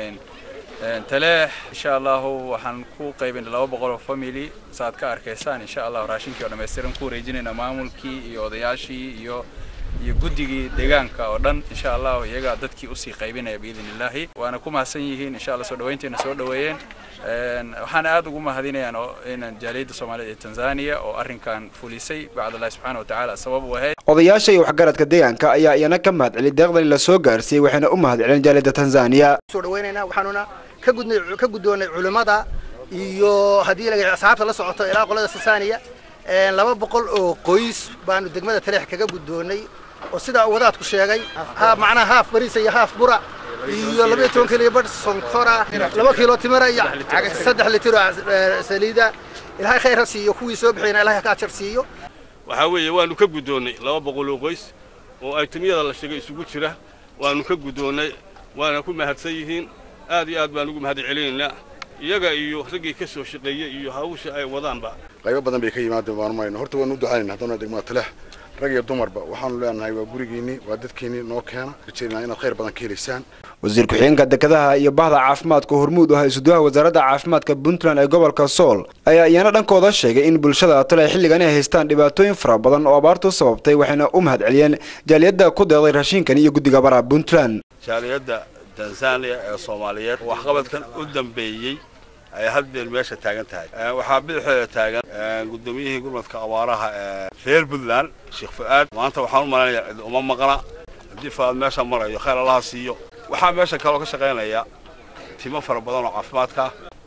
taleex insha allahu waxaan ku qaybinay laba boqol oo family saaad ka arkaysaan insha allahu raashinkii oo dhammaystiran ku wareejinayna maamulkii iyo odayaashii iyo iyo guddigii deegaanka oo dhan insha allahu iyagaa dadkii usii qaybinaya biidn illaahi waana ku mahadsan yihiin insha allah soo dhaweynteena soo dhaweeyeen waxaana aad ugu mahadinayaan inaan jaaliyadda soomaaliyeed ee tanzania oo arrinkan fulisay bacdallahi subxaana wa tacaala sabab u ahayd odayaasha iyo waxgaradka deegaanka ayaa iyana ka mahad celiyay deeqdani la soo gaarsiiyey waxayna u mahad celin jaaliyadda tanzaniya soo dhaweynaynaa waxaanuna ka gudnay ka guddoonay culimmada iyo haddii laga asxaabta la socoto ilaa qolada tanzaniya laba boqol oo qoys baanu degmada taleex kaga guddoonay oo sidaa wadaadku sheegay macnaha haaf bariisa iyo haaf bura iyo labaiyo toban kiilo iyo badh sonkora laba kiilo timira iyo saddex litir oo saliida ilaahay khayr ha siiyo kuwii soo bixiyana ilahay ka ajar siiyo waxaa weeye waanu ka guddoonnay laba boqol oo qoys oo aytimiyada la sheegay isugu jira waanu ka guddoonnay waana ku mahadsan yihiin aad iyo aad baan ugu mahad celinaynaa iyaga iyo raggii ka soo shaqeeyey iyo hawsha ay wadaanba qaybo badan bay ka yimaadeen waanu marayna horta waanu u ducaynayna haddana degmada taleex rag iyo dumarba waxaanu leenahay waa gurigiinni waa dadkiinni noo keena rajaynaa inaad khayr badan ka helaysaan wasiir ku-xigeenka dekedaha iyo bahda caafimaadka hormuud ah isuduwaha wasaaradda caafimaadka puntland ee gobolka sool ayaa iyana dhankooda sheegay in bulshada tale xilligan ay haystaan dhibaatooyin fara badan oo abaartu sababtay waxayna u mahad celiyeen jaaliyadda ku deeqday raashinkan iyo guddiga baraha puntland jaaliyadda tanzaniya ee soomaaliyeed waxqabadkan u dambeeyey ay hadbeen meesha taagan tahay waxaa bidixeeda taagan guddoomiyihii gurmadka abaaraha ee reer puntland sheekh fu'aad maanta waxaan u malaynayaa cid uma maqna haddii fu'aad meesha marayo khayr allaha siiyo waxaa meesha kaloo ka shaqaynaya timo fara badan oo caafimaadka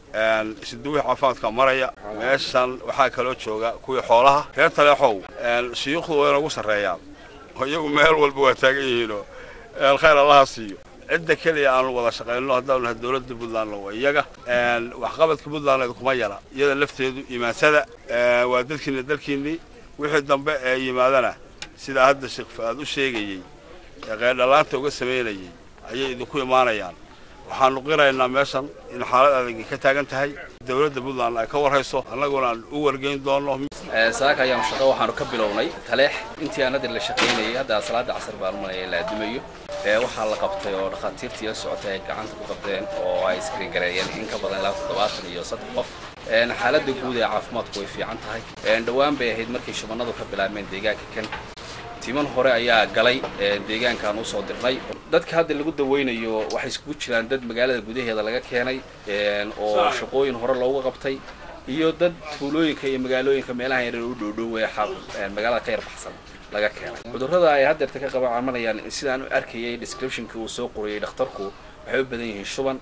isduwii caafimaadka maraya meeshan waxaa kaloo jooga kuwii xoolaha reer taleexow shuyuukhdu waa inagu sarreeyaan oo iyagu meel walba waa taagan yihiinoo khayr allaha siiyo cidda keliya aanu wada shaqayno haddaanu nahay dowladda puntland waa iyaga waxqabadka puntland kuma yara iyada lafteedu imaansada waa dadkiina dalkiinnii wixii dambe ee yimaadana sidaa hadda sheekh fu'aad u sheegayey ee qeydhalaanta uga samaynayey ayay idinku imaanayaan waxaanu qiraynaa meeshan in xaalad adagi ka taagan tahay dowladda puntland ay ka warhayso annaguna aan u wargeyn doonno saaka ayaanu shaqo waxaanu ka bilownay taleex intii aan hadda la shaqaynayay hadda salaada casar baan umalaya la adimayo waxaa la qabtay oo dhakhaatiirtii la socotay ay gacanta ku qabteen oo ay iskriin gareeyeen in ka badan ilaa toddobaatan iyo saddex qof xaaladda guud ee caafimaadku way fiican tahay dhowaan bay ahayd markay shubanadu ka bilaabmeen deegaanka kan timan hore ayaa galay deegaankaan usoo dirnay dadka hadda lagu daweynayo waxay iskugu jiraan dad magaalada gudaheeda laga keenay oo shaqooyin hore loogu qabtay iyo dad tuulooyinka iyo magaalooyinka meelaha yaryar u dhowdhow ee magaalada ka yar baxsan laga keenay cudurrada ay haddeerta ka qaba camanayaan sidaan u arkayay descriptionkii uu soo qoriyey dhakhtarku waxay u badan yihiin shuban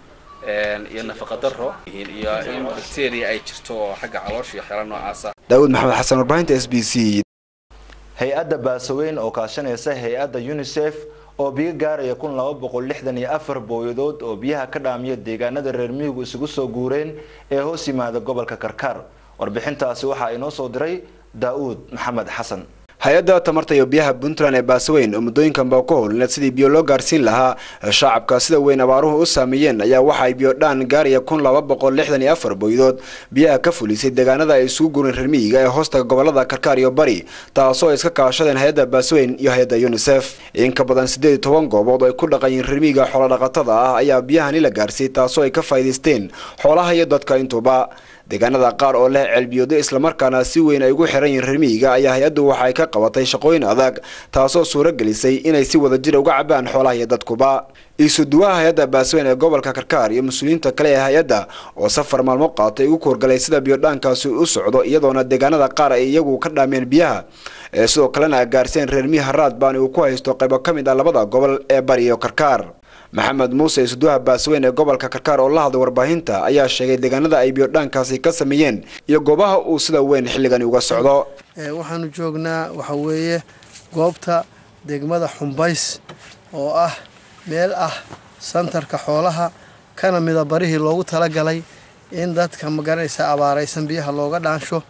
iyo nafaqa darro iyo in bacteria ay jirto oo xagga caloosha iyo xeelo noocaasa daawud maxamed xasan warbaahinta s b c hay-adda baasaweyn oo kaashanaysa hay-adda unisef oo biyo gaaraya kun laba boqol lixdan iyo afar booyadood oo biyaha ka dhaamiya deegaanada reer miyigu isugu soo guureen ee hoos yimaada gobolka karkaar warbixintaasi waxaa inoo soo diray daa-uud maxamed xasan hay-adda tamarta iyo biyaha puntland ee baasaweyn oo muddooyinkanba ku howlneed sidii biyo loo gaarsiin lahaa shacabka sida weyn abaaruhu u saameeyeen ayaa waxa ay biyo dhaan gaaraya kun laba boqol lixdan iyo afar booydood biyaha ka fulisay deegaanada ay isugu gureen reer miyiga ee hoosta gobolada karkaar iyo bari taasoo ay iska kaashadeen hay-adda baasaweyn iyo hay-adda unisef in ka badan siddeed iyo toban goobood oo ay ku dhaqanyiin reer miyiga xoolodhaqatada ah ayaa biyahani la gaarsiiyey taasoo ay ka faa'iidaysteen xoolaha iyo dadka intuba deegaanada qaar oo leh ceelbiyoodo islamarkaana si weyn ay ugu xiran yihiin reer miyiga ayaa hay-addu waxa ay ka qabatay shaqooyin adag taasoo suuro gelisay inay si wada jira uga cabaan xoolaha iyo dadkuba iisuduwaha hay-adda baasweyn ee gobolka karkaar iyo mas-uuliyiinta kale ee hay-adda oo safar maalmo qaatay ugu koorgalay sida biyodhaankaasi u socdo iyadoona deegaanada qaar ay iyagu ka dhaameen biyaha ee sidoo kalena gaarseen reer miyi haraad baani uu ku haysto qaybo ka mid ah labada gobol ee bari iyo karkaar maxamed muuse isuduwaha baasweyn ee gobolka karkaar oo la hadlay warbaahinta ayaa sheegay deegaanada ay biyodhaankaasi ka sameeyeen iyo goobaha uu sida weyn xilligani uga socdo waxaanu joognaa waxa weeye goobta degmada xumbays oo ah meel ah santarka xoolaha kana mida barihii loogu talagalay in dadka magaranaysa abaaraysan biyaha looga dhaansho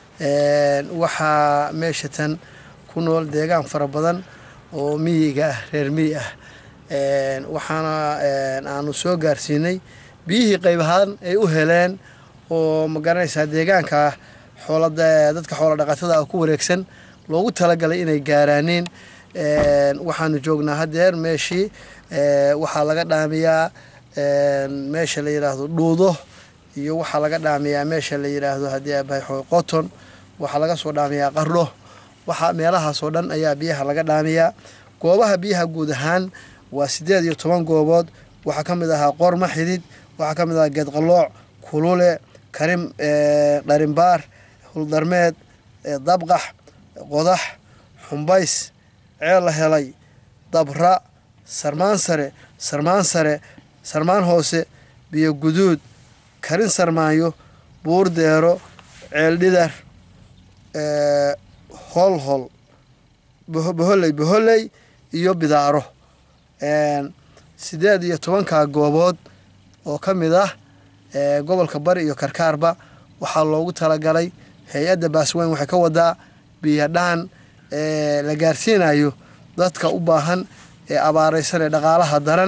waxaa meesha tan ku nool deegaan fara badan oo miyiga ah reer miyi ah waxaana aanu soo gaarsiinay biyihii qayb ahaan ay u heleen oo magaranaysaa deegaanka xoolada dadka xoola dhaqatada ah ku wareegsan loogu talagalay inay gaaraaneen waxaanu joognaa haddeer meeshii waxaa laga dhaamiyaa meesha la yidhaahdo dhuudo iyo waxaa laga dhaamiyaa meesha la yidhaahdo haddii abahay qoton waxaa laga soo dhaamiyaa qarlo waxa meelahaasoo dhan ayaa biyaha laga dhaamiyaa goobaha biyaha guud ahaan waa siddeed iyo toban goobood waxaa ka mid ahaa qorma xidid waxaa ka mid ahaa geedqalooc kulule karim dharimbaar huldarmeed dabqax qodax xumbays ceel la helay dabra sarmaan sare sarmaan sare sarmaan hoose biyo guduud karin sarmaanyo buur deero ceel dhidar holhol boholey boholey iyo bidaaro sideed iyo tobankaa goobood oo ka mid ah gobolka bari iyo karkaarba waxaa loogu talagalay hay-adda baasweyn waxay ka wadaa biyadhaan la gaarsiinayo dadka u baahan ee abaareysan ee dhaqaalaha daran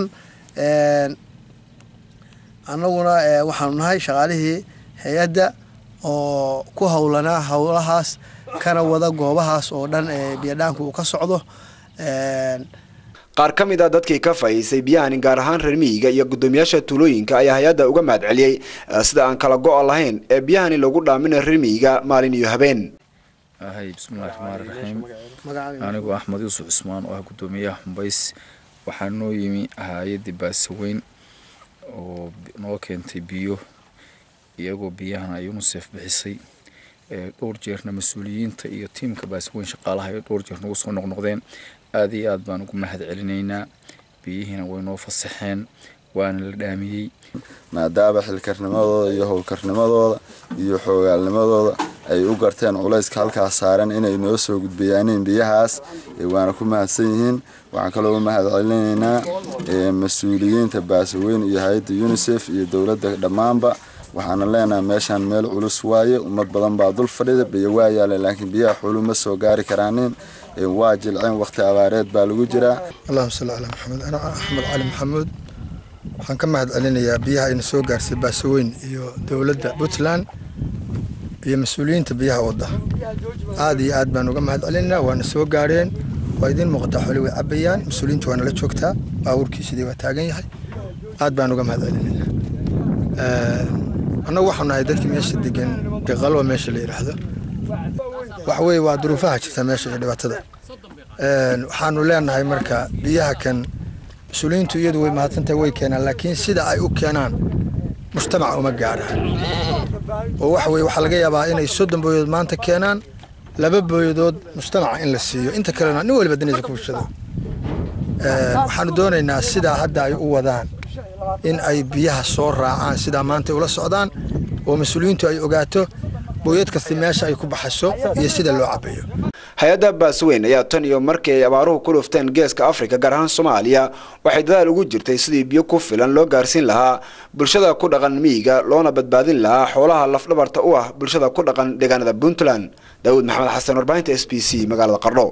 annaguna waxaanu nahay shaqaalihii hay-adda oo ku howlanaa howlahaas kana wada goobahaas oo dhan ee biyadhaanku uu ka socdo qaar ka mid a dadkii ka faa'iisay biyahani gaar ahaan reer miyiga iyo guddoomiyaasha tuulooyinka ayaa hay-adda uga mahad celiyey sida aan kala go-a lahayn ee biyahani lagu dhaamina reer miyiga maalin iyo habeen ahay bismillahi raxmaani raxiim anigu axmed yuusuf cusmaan oo ah guddoomiyaha xumbays waxaa noo yimi hay-addii baasaweyn oo noo keentay biyo iyagoo biyahana ay unisef bixisay dhowr jeerna mas-uuliyiinta iyo tiimka baasweyn shaqaalaha ay dhowr jeer nagu soo noqnoqdeen aad iyo aad baan ugu mahad celinaynaa biyihiina way noo fasaxeen waana la dhaamiyey maadaama xilkarnimadooda iyo howlkarnimadooda iyo xoogaalnimadooda ay u garteen culayska halkaas saaran inay noo soo gudbiyaaneen biyahaas waana ku mahadsan yihiin waxaan kaloo u mahad celinaynaa mas-uuliyiinta baasaweyn iyo hay-adda unisef iyo dowladda dhammaanba waxaana leenahay meeshaan meel culus waaye ummad badan baa dul fadhida biyo waa yaala laakiin biyaha xulu ma soo gaari karaanin waa jilceen waqti abaareed baa lagu jiraa allahuma salli calaa maxamed ana axmed cali maxamuud waxaan ka mahad celinayaa biyaha ayna soo gaarsay baasaweyn iyo dowladda puntland iyo mas-uuliyiinta biyaha wadda aad iyo aad baan uga mahad celinaynaa waana soo gaareen waa idiin muuqataa xoli way cabayaan mas-uuliyiinta waana la joogtaa baabuurkii sidii waa taagan yahay aad baan uga mahad celinaynaa annagu waxaanu nahay dadkii meesha degan qalwa meesha la yidhaahdo waxa weeye waa duruufaha jirta meesha iyo dhibaatada waxaanu leenahay marka biyaha kan mas-uuliyiintu iyadu way mahadsantahay way keenaan laakiin sida ay u keenaan mujtamaca uma gaaraan oo waxa weye waxaa laga yaabaa inay soddon booyadood maanta keenaan laba booyadood mujtamaca in la siiyo inta kalena nin waliba danaysa ku bulshada waxaanu doonaynaa sidaa hadda ay u wadaan in ay biyaha soo raacaan sidaa maanta ula socdaan oo mas-uuliyiintu ay ogaato booyad kasta meesha ay ku baxayso iyo sida loo cabayo hay-adda baasweyn ayaa tan iyo markii ay abaaruhu ku dhufteen geeska afrika gaar ahaan soomaaliya waxay dadaal ugu jirtay sidii biyo ku filan loo gaarsiin lahaa bulshada ku dhaqan miyiga loona badbaadin lahaa xoolaha lafdhabarta u ah bulshada ku dhaqan deegaanada puntland daawud maxamed xasan warbaahinta s b c magaalada qardho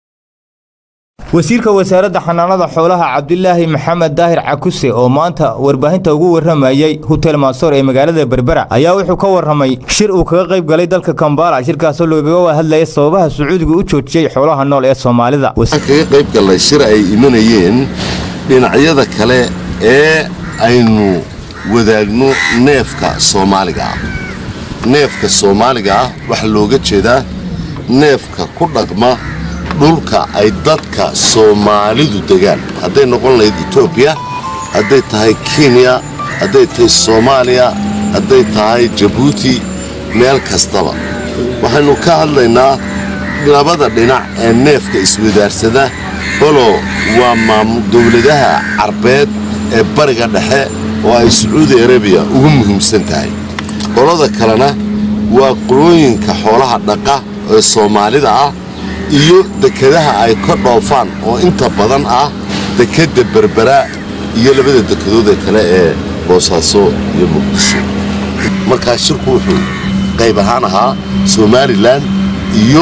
wasiirka wasaaradda xanaanada xoolaha cabdilaahi maxamed daahir cakuse oo maanta warbaahinta ugu warramayey hotel maasoor ee magaalada berbera ayaa wuxuu ka warramay shir uu kaga qayb galay dalka kambala shirkaasoo lagaga hadlaya sababaha sacuudiga u joojiyey xoolaha nool ee soomaalida kaga qayb gallay shir ay imanayeen dhinacyada kale ee aynu wadaagno neefka soomaaliga ah neefka soomaaliga ah waxaa looga jeedaa neefka ku dhaqma dhulka ay dadka soomaalidu degaan hadday noqon lahayd etoobiya hadday tahay kenya hadday tahay soomaaliya hadday tahay jabuuti meel kastaba waxaynu ka hadlaynaa labada dhinac ee neefka iswadaarsada qolo waa dowladaha carbeed ee bariga dhexe oo ay sacuudi arabiya ugu muhiimsan tahay qolada kalena waa qolooyinka xoolaha dhaqa ee soomaalida ah iyo dekedaha ay ka dhoofaan oo inta badan ah dekedda berbera iyo labada dekedood ee kale ee boosaaso iyo muqdisho markaa shirku wuxuu qayb ahaan ahaa somalilan iyo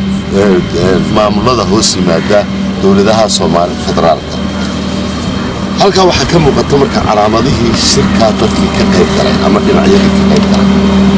maamulada hoos yimaada dowladaha soomaali federaalka halkaa waxaa ka muuqata marka calaamadihii shirkaa dadkii ka qayb galay ama dhinacyadii ka qayb galay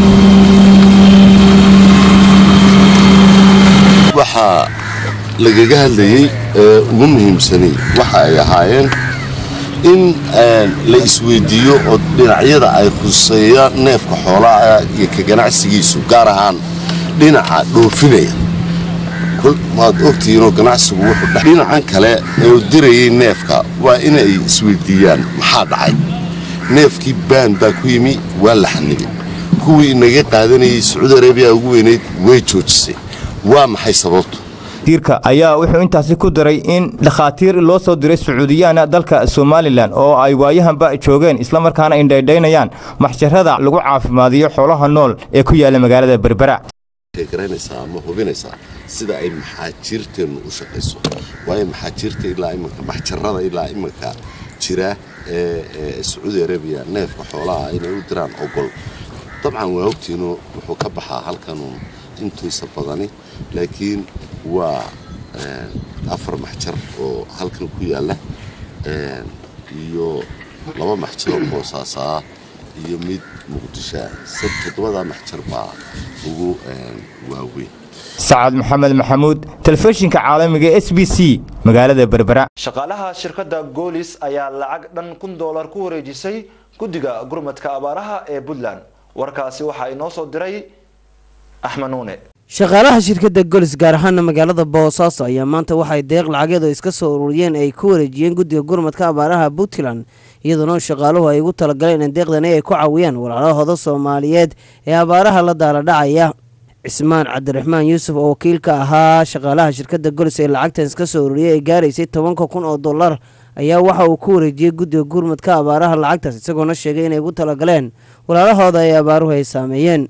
waxaa lagaga hadlayey ee ugu muhiimsanay waxa ay ahaayeen in la isweydiiyo oo dhinacyada ay khuseeyaan neefka xoolaha iyo ka ganacsigiisu gaar ahaan dhinaca dhoofinaya waad ogtihiinoo ganacsigu wuxuu dhinacan kale ee dirayay neefka waa inay isweydiiyaan maxaa dhacay neefkii baan baa ku yimi waa la xanibay kuwii inaga qaadanayay sacuudi arabiya ugu weynayd way joojisay waa maxay sababtu wasiirka ayaa wuxuu intaasi ku daray in dhakhaatiir loo soo diray sacuudiyaana dalka somalilan oo ay waayahanba joogeen islamarkaana indhaydhaynayaan maxjarada lagu caafimaadiyo xoolaha nool ee ku yaala magaalada berbera garanaysaa ama hubinaysaa sida ay maxaajiirteennu u shaqayso waayo maxaajiirta ilaa iminka maxjarada ilaa iminka jira ee sacuudi arabiya neefka xoolaha inay u diraan ogol dabcan waa ogtiinoo wuxuu ka baxaa halkanun intiisa badani laakiin waa afar maxjar oo halkan ku yaalla iyo laba maxjar oo boosaasaa iyo mid muqdishoa toddobadaa maxjar baa ugu waaweyn sacad maxamed maxamuud telefishinka caalamiga s b c magaalada berbera shaqaalaha shirkadda goolis ayaa lacag dhan kun doolar ku wareejisay guddiga gurmadka abaaraha ee puntland warkaasi waxaa inoo soo diray axmed nuune shaqaalaha shirkadda golis gaar ahaana magaalada boosaaso ayaa maanta waxay deeq lacageed oo iska soo ururiyeen ay ku wareejiyeen guddiga gurmadka abaaraha puntland iyadoona shaqaaluhu ay ugu talagaleen in deeqdani ay ku caawiyaan walaalahooda soomaaliyeed ee abaaraha la daala dhacaya cismaan cabdiraxmaan yuusuf oo wakiilka ahaa shaqaalaha shirkadda golis ee lacagtan iska soo ururiyay ay gaaraysay tobanka kun oo dollar ayaa waxa uu ku wareejiyey guddiga gurmadka abaaraha lacagtaas isagoona sheegay inay ugu talagaleen walaalahooda ay abaaruhu ay saameeyeen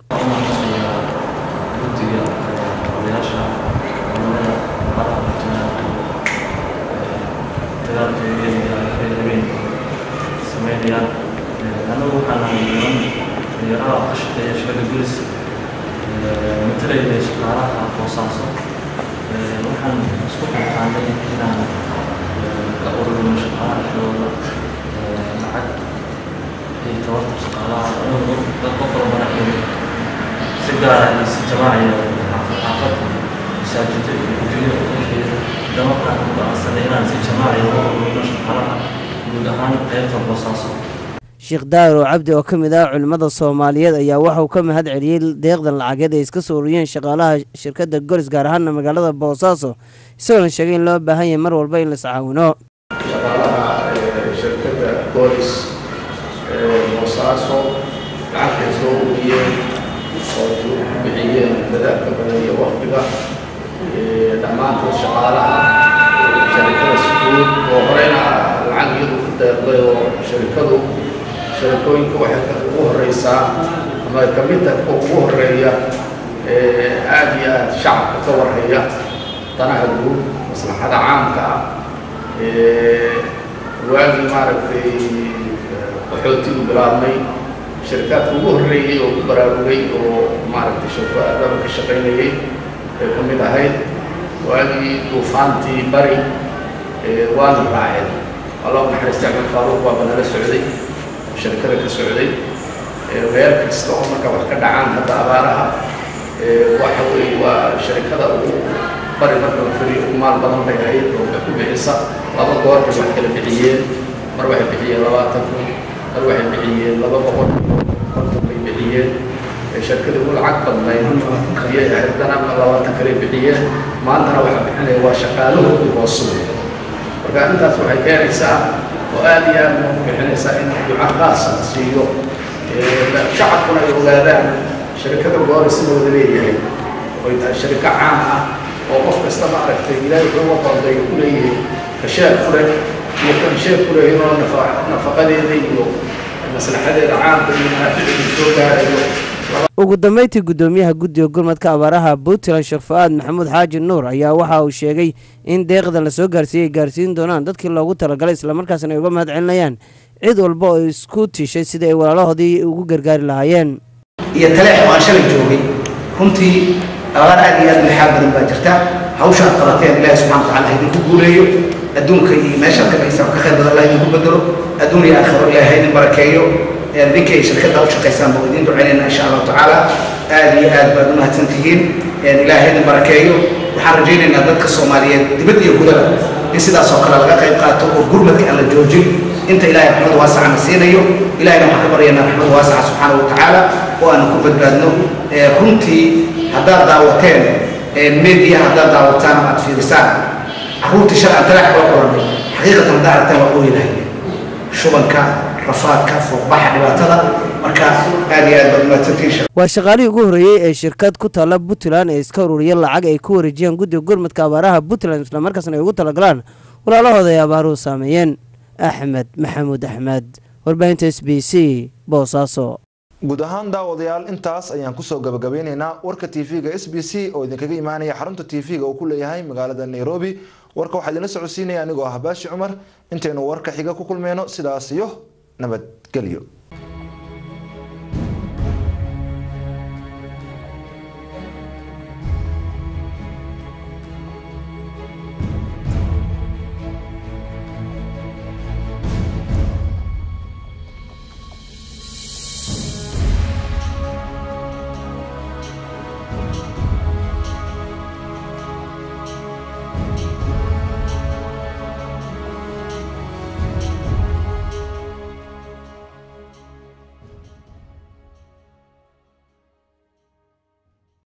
anagu waxaan ahay niman dhalinyaraha ka shaqeeya shaqada gulis matalayna shaqaalaha boosaaso waxaan isku xilqaanay inaan ka ururino shaqaalaha dhexdooda lacag ay tabarta shaqaalaha anagu dad qof walbana xili si gaara iyo si jamaaciya xaafad xaafad masaajida iyo adduunyada uqaxeeda dama waxaan ku go'aansanay inaan si jamaaciya uga ururino shaqaalaha guud ahaan qaybta boosaaso sheekh daaro cabdi oo ka mid ah culimmada soomaaliyeed ayaa waxauu ka mahad celiyey deeqdan lacageed ay iska soo ururiyeen shaqaalaha shirkadda golis gaar ahaana magaalada boosaaso isagoona sheegay in loo baahan yahay mar walba in la iscaawino shaqaalaha shirkadda golis boosaaso lacagtay soo ururiyeen oo ku bixiyeen dadaalka badan iyo waktiga dhammaantood shaqaalaha sharikada sukuud oo horeyna lacag iyadu ku deeqday oo sharikadu sharikooyinka waxay ugu horeysaa ama ay ka mid tahay kuwa ugu horeeya aada iyo aada shacabka ka warhaya danaha guud maslaxada caamka ah waagii maaragtay qaxootigu bilaabmay shirkaadka ugu horreeyey oo ku baraarugay oo maaragtay shirko aadaba ka shaqaynayay ay ka mid ahayd waagii duufaantii bari waana raaceen allah naxariista axmed faaruuq waa banala socday oo shirkada ka socday meel kasta oo marka wax ka dhacaan hadda abaaraha waxa weeye waa sharikada ugu bari marka la firiyo ugu maal badan bay ahayd oo wax ku bixisa laba goor bay wax kala bixiyeen mar waxay bixiyeen labaatan kun mar waxay bixiyeen laba boqol konton bay bixiyeen shirkada ugu lacag badnayd ayay ahayd dana labaatan kale bixiyeen maantana waxaa bixinaya waa shaqaalahoodii hoosu marka intaas waxay keenaysaa oo aada iyo aada ugu bixinaysaa in duca khaasa la siiyo shacabkuna ay ogaadaan shirkada gooris in wada leeyahay oy tahay shiriko caam ah oo qof kasta ma aragtay ilaahay wuxuu qoonday ku leeyahay kasheeg ku leh iyo kan sheeg ku leh inoo nafaqadeeda iyo maslaxadeeda caamka iyo manaaficda soo gaarayo ugu dambeyntii guddoomiyaha guddiga gurmadka abaaraha puntland sheekh fu-aad maxamuud xaaji nuur ayaa waxa uu sheegay in deeqdan la soo gaarsiiyey ay gaarsiin doonaan dadkii loogu talagalay islamarkaasna ay uga mahad celinayaan cid walba oo isku tishay sidii ay walaalahoodii ugu gargaari lahaayeen iyo taleex oo aan shalay joogay runtii abaar aad iyo aad lixaad badan baa jirta hawsha aad qabateen ilaahi subxana watacaala ha idinku guuleeyo adduunka iyo meeshaad ka bixisa ka khayr badan allah idinku bedelo adduun iyo aakhiro ilaahi ha idin barakeeyo ninkay shirkadda u shaqaysaan buu idiin ducaynayna insha allahu tacaala aad iyo aad baad u mahadsan tihiin ilaahay idin barakeeyo waxaan rajaynaynaa dadka soomaaliyeed dibad iyo gudaba in sidaas oo kale laga qayb qaato oo gurmadka aan la joojin inta ilaahay raxmad waasaca na siinayo ilahayna waxaan ka baryaynaa raxmad waasaca subxaana wa tacaala oo aanu ku badbaadno runtii haddaad daawateen media haddaad daawataan ama aad fiirisaan carruurtii shalay aan talaax kula kulannay xaqiiqatan haddaa aragtaan waa ooyinahay shubanka rafaadka fuuqbaxa dhibaatada marka aad iyo aad baad umahadsantihiin waa shaqaalihii ugu horreeyey ee shirkad ku taalla puntland ee iska ururiya lacag ay ku wareejiyaan guddiga gurmadka abaaraha puntland islamarkaasna ay ugu talagalaan walaalahooda ay abaaruhu saameeyeen axmed maxamuud axmed warbaahinta s b c boosaaso guud ahaan daawadayaal intaas ayaan kusoo gabagabeyneynaa warka tv-ga s b c oo idinkaga imaanaya xarunta tv-ga uu ku leeyahay magaalada nairobi warka waxaa idinla socodsiinaya anigoo ah baashi cumar intaynu warka xiga ku kulmeyno sidaas iyo nabadgelyo